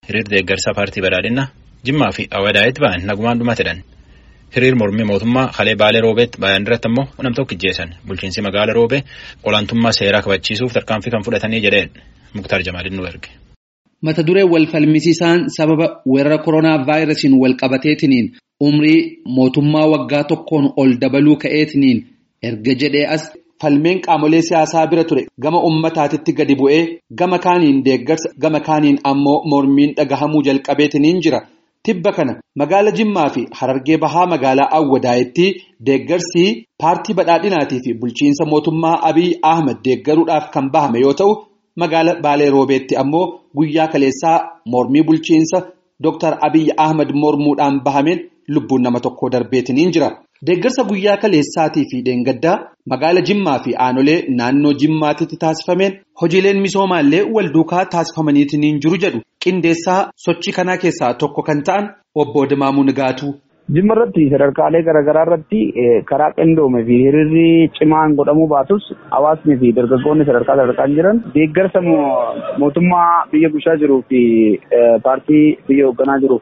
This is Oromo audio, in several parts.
hiriir deeggarsa paartii badhaadhinaa Jimmaa fi Awwadaayitti ba'an nagumaan dhumatedhan. Hiriir mormii mootummaa Halee Baalee Roobeetti bayan irratti immoo nam tokko ijjeessan bulchiinsi magaala Roobee olaantummaa seeraa kabachiisuuf tarkaanfii kan fudhatanii jedheen Muktaar Jamaaliin nu erge. Mata duree wal falmisiisaan sababa weerara koronaa vaayirasiin wal qabateetiniin umrii mootummaa waggaa tokkoon ol dabaluu ka'eetiniin erga jedhee as falmeen qaamolee siyaasaa bira ture gama ummataatitti gadi bu'ee gama kaaniin deeggarsa gama kaaniin ammoo mormiin dhagahamuu jalqabeetiniin jira. Tibba kana magaala Jimmaa fi Harargee Bahaa magaalaa Awwadaayitti deeggarsi paartii badhaadhinaatii fi bulchiinsa mootummaa Abiy Ahmad deeggaruudhaaf kan bahame yoo ta'u, magaala Baalee Roobeetti ammoo guyyaa kaleessaa mormii bulchiinsa Dr. Abiy Ahmad mormuudhaan bahameen lubbuun nama tokkoo darbeetiniin jira. Deeggarsa guyyaa kaleessaatii fi dheengaddaa magaala Jimmaa fi aanolee naannoo Jimmaatitti taasifameen hojiileen misoomaallee wal duukaa taasifamaniitiin jiru jedhu qindeessaa sochii kanaa keessaa tokko kan ta'an obbo Dimaamuu Nigaatuu. Jimma irratti sadarkaalee garaagaraa irratti karaa qindoome fi hiriirri cimaan godhamuu baatus hawaasni fi dargaggoonni sadarkaa sadarkaan jiran deeggarsa mootummaa biyya bulchaa jiruu fi paartii biyya hoogganaa jiruuf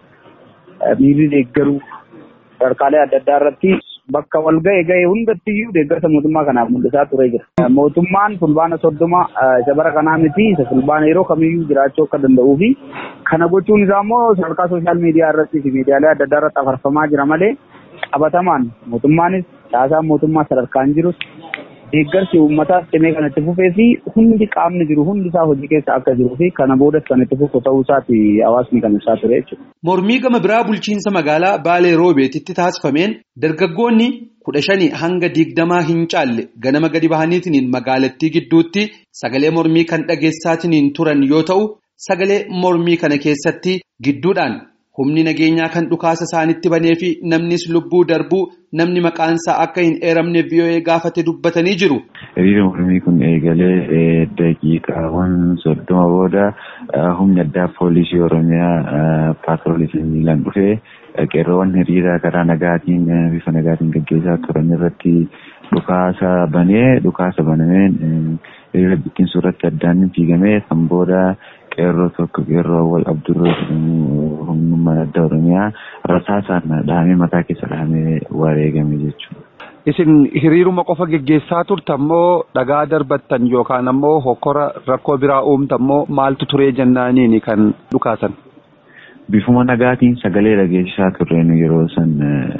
miirri deeggaruu sadarkaalee adda addaa irratti bakka wal ga'e ga'e hundattiyyuu deeggarsa mootummaa kanaaf mul'isaa turee jira. Mootummaan fulbaana soddoma isa bara kanaa miti isa fulbaana yeroo kamiyyuu jiraachuu akka danda'uu fi kana gochuun isaa immoo sadarkaa sooshaal miidiyaa irratti fi miidiyaalee adda addaa irratti afarfamaa jira malee qabatamaan mootummaanis caasaan mootummaa sadarkaan jirus deeggarsi uummataaf cimee kan itti fufee fi hundi qaamni jiru hundi isaa hojii keessa akka jiruu fi kana boodas kan itti fufu ta'uu isaati hawaasni kan ibsaa ture jechuudha. Mormii gama biraa bulchiinsa magaalaa Baalee Roobeetitti taasifameen dargaggoonni kudha shanii hanga digdamaa hin caalle ganama gadi bahaniitiin magaalattii gidduutti sagalee mormii kan dhageessaatiin turan yoo ta'u sagalee mormii kana keessatti gidduudhaan humni nageenyaa kan dhukaasa isaanitti banee fi namnis lubbuu darbuu namni maqaansaa akka hin eeramne VOA gaafate dubbatanii jiru. Hiriira mormii kun eegalee daqiiqaawwan soddoma booda humni addaa poolisii Oromiyaa paatroolii miilaan dhufee qeerroowwan hiriira karaa nagaatiin bifa nagaatiin gaggeessaa turan irratti dhukaasa banee dhukaasa banameen hiriira bittinsuu irratti addaan fiigamee kan booda qeerroo tokko qeerroo awwal abdurroo jedhamu humnummaan adda oromiyaa rasaasaan dhahamee mataa keessa dhahamee wareegame jechuudha. Isin hiriiruma qofa geggeessaa turtammoo dhagaa darbattan yookaan ammoo hokkora rakkoo biraa uumtammoo maaltu turee jennaaniini kan dhukaasan? Bifuma nagaatiin sagalee dhageessisaa turreen yeroo san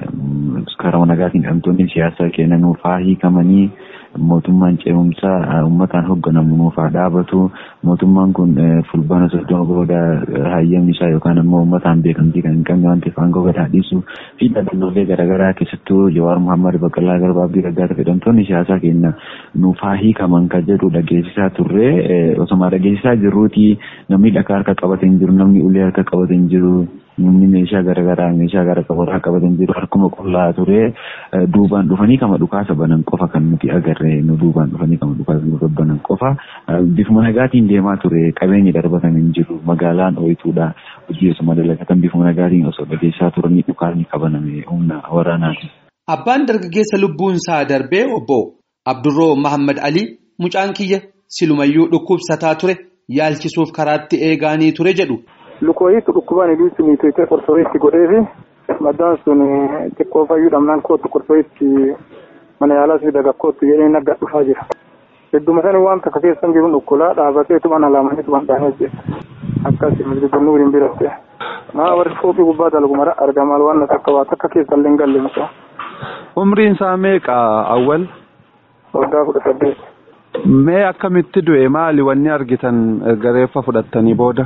karaa nagaatiin dhamtoonni siyaasaa kennan faa hiikamanii mootummaan ce'umsaa uummataan hoogganamu nuufaa dhaabatu mootummaan kun fulbaana soddoma booda hayyamni isaa yookaan ammoo uummataan beekamtii kan hin qabne waan ta'eef aangoo gad dhiisu fi dhaabbilee garaagaraa keessattuu Jawaar Muhammad Baqqalaa Garbaa Abdii Raggaata fedhamtoonni siyaasaa keenya nuufaa hiikaman kan jedhu dhageessisaa turre osoma dhageessisaa jirruuti namni dhagaa harka qabatee hin jiru namni ulee harka qabatee hin jiru namni meeshaa garaagaraa meeshaa gara qabataa qabatee hin jiru harkuma qullaa ture duubaan dhufanii kama dhukaasa banan qofa kan nuti agarre nu duubaan dhufanii kama dhukaasa nu banan qofa bifuma nagaatiin deemaa ture qabeenyi darbatan hin jiru magaalaan ooyituudha hojii osuma dalagatan bifuma nagaatiin osoo dhageessaa turanii dhukaasni qabaname humna waraanaati. Abbaan dargaggeessa lubbuun isaa darbee obbo Abdurroo Mahammad Ali mucaan kiyya silumayyuu dhukkubsataa ture yaalchisuuf karaatti eegaanii ture jedhu. Lukooyiitu dhukkubaan iluutti miitootee qorsooyitti godhee fi maddaan sun xiqqoo fayyuu dhabnaan kootu qorsooyitti mana yaalaa fi dagakkootti jedhee nagga dhufaa jira. Hedduma sana waan takka keessan jiru dhukkulaa dhaabatee tuman alaamanii tuman dhaamee jira. Akkasii misgibannuu waliin biratte. Maa warri foofii gubbaa dalagu mara argamaa waan takka waa takka keessan illee hin galle mucaa. Umriin isaa meeqa awwal? Waggaa kudha saddeet. Mee akkamitti du'e maali wanni argitan gareeffa fudhattanii booda?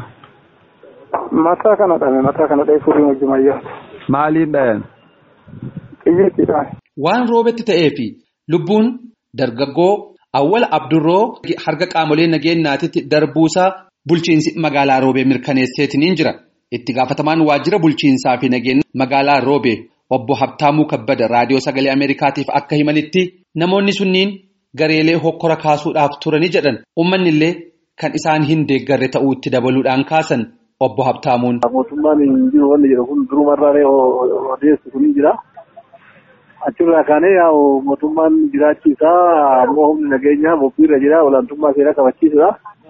Mataa kana dhame mataa kana dha'ee furii hojjumayyaa. Maaliin dhayan? Xiyyeettiidhaan. Waan roobetti ta'ee fi lubbuun dargaggoo awwal abdurroo harka qaamolee nageenyaatitti darbuusaa bulchiinsi magaalaa roobee mirkaneesseetiniin jira. Itti gaafatamaan waajjira bulchiinsaa fi nageenya magaalaa roobee obbo Habtaamuu Kabbada raadiyoo sagalee Ameerikaatiif akka himanitti namoonni sunniin gareelee hokkora kaasuudhaaf turanii jedhan uummanni illee kan isaan hin deeggarre ta'uutti dabaluudhaan kaasan obbo Habtaamuun. Mootummaan hin jiru wanni jedhu kun durumarraa odeessu kun jira. Achirraa kaanee mootummaan jiraachisaa ammoo humni nageenyaa bobbiirra jira olaantummaa seeraa kabachiisudha.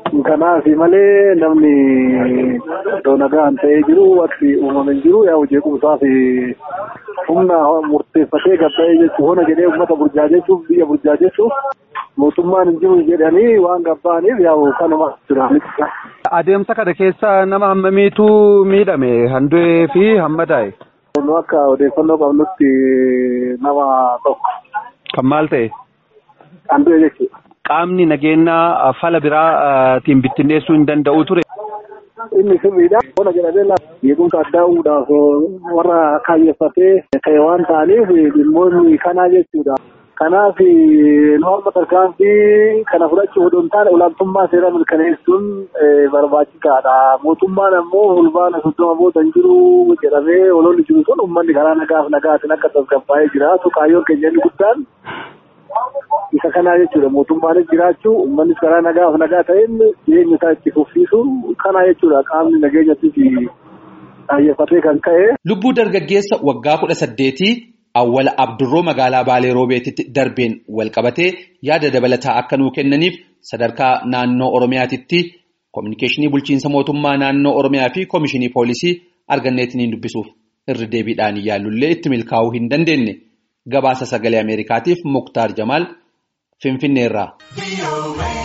Kanaaf malee namni iddoo nagaan ta'ee jiru wanti uumame hin jiru yaa jeequmsaaf humna murteeffatee gabba'ee jechuun hona jedhee uummata burjaajessuuf biyya burjaajessuuf mootummaan hin jiru jedhanii waan gabba'aniif yaa kanuma jira. Adeemsa kana keessa nama hammamiitu miidhame handu'ee fi hammadaa'e. Nu akka odeeffannoo qabnutti nama tokko. Kan maal ta'e? Handu'e jechuudha. Qaamni nageenyaa fala biraatiin bittinneessuu hin danda'u ture. Inni sirriidha. Hona jedhamee jeequmsa addaa uudhaaf warra kaayeffatee ka'e waan ta'aniif dhimmoonni kanaa jechuudha. Kanaaf nu amma tarkaanfii kana fudhachuu odoo hin taane olaantummaa seeraa mirkaneessuun barbaachisaadha. Mootummaan ammoo fulbaana soddoma booda hin jiru jedhamee ololli jiru sun uummanni karaa nagaaf nagaatiin akka tasgabbaa'ee jiraatu kaayyoon keenya inni guddaan isa kanaa jechuudha. Mootummaanis jiraachuu uummannis karaa nagaaf nagaa ta'een jireenya isaa itti fufsiisu kanaa jechuudha. Qaamni nageenyattis xayyeeffatee kan ka'e. Lubbuu dargaggeessa waggaa kudha saddeetii awwala Abdurroo magaalaa Baalee Roobeetitti darbeen walqabatee yaada dabalataa akka nuu kennaniif sadarkaa naannoo Oromiyaatitti koominikeeshinii bulchiinsa mootummaa naannoo Oromiyaa fi koomishinii poolisii arganneetiniin dubbisuuf irri deebiidhaan yaallullee itti milkaa'uu hin dandeenye. Gabaasa sagalee Ameerikaatiif Muktaar Jamaal Finfinneerraa.